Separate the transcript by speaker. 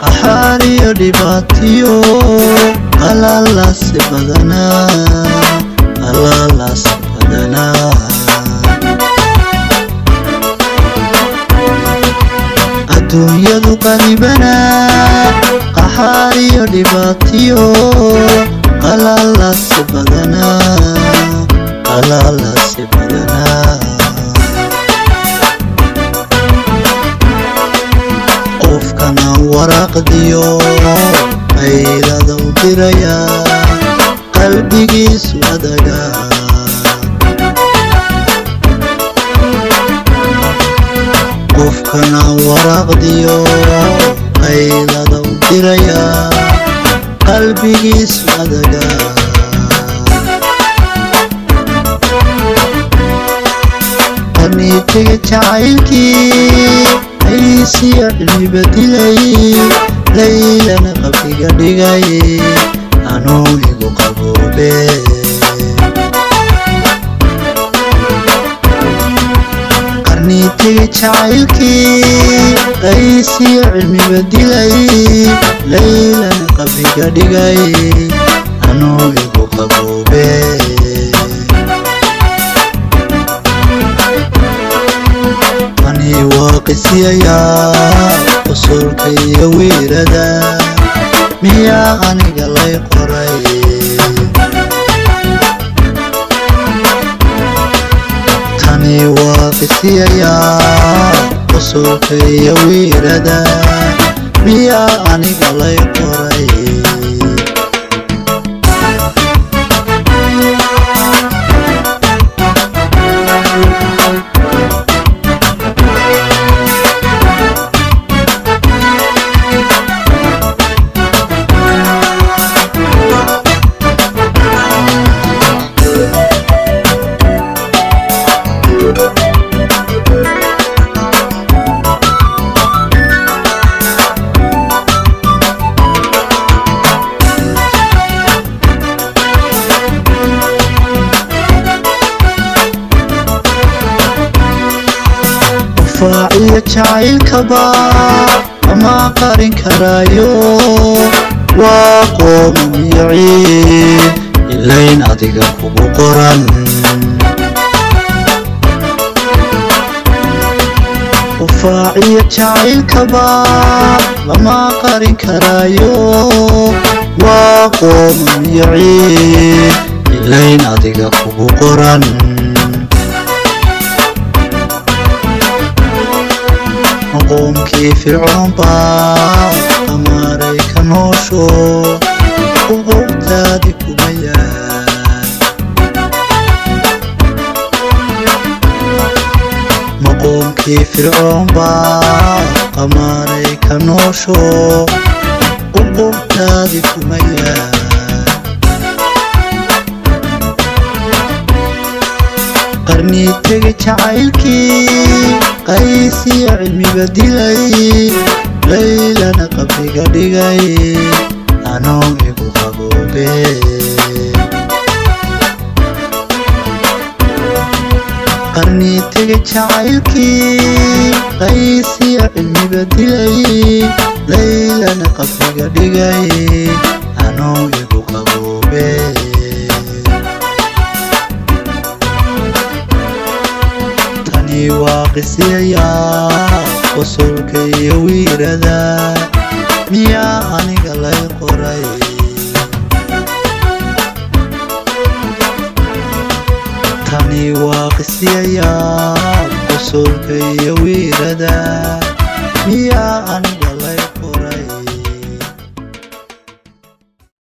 Speaker 1: qaxaar iyo dhibaatiyo qalalaasi badanaa qalalaasi badanaa adduunyadu qalibanaa qaxaar iyo dhibaatiyo qalalaasi badanaa qalalaasi badanaa qofkana waraaqdiyo qaylada u diraya qalbigiisu adaga qofkana waraaqdiyo qaylada u diraya qalbigiisu adaga qaniitiga jacaylkii aysiya cilmiba dilay laylana qabriga dhigay anuu igu qaboobe qarniitiga jacaylkii aysiya cilmiba dilay laylana qabriga dhigay anuu igu qaboobe ani waa qisiyayaa usulka iyo wiirada miyaa aniga lay qoray tani waa qisiyayaa usulka iyo wiirada miyaa aniga lay qoray faaciyo jacaylkaba ama qarin karaayo waa qoomamiyo ciid ilayn adiga kugu qoran faaciyo jacaylkaba lama qarin karaayo waa qoomamiyo ciid ilayn adiga kugu qoran qoomkii fircoon baa amaaray ka noosho uqowtaadi kuma yaal maqoomkii fircoon baa amaaray ka noosho uqowtaadi kuma yaal qarniitega jacaylkii qaysiyo cilmiba dilay laylana qabriga dhigay anoo igu qaboobe qarniitega jacaylkii qaysiyo cilmiba dilay laylana qabriga dhigay anoo igu qaboobe waa qisiyayaa qusulka iyo wiirada miyaa aniga lay qoray tani waa qisiyayaa qusulka iyo wiirada miyaa aniga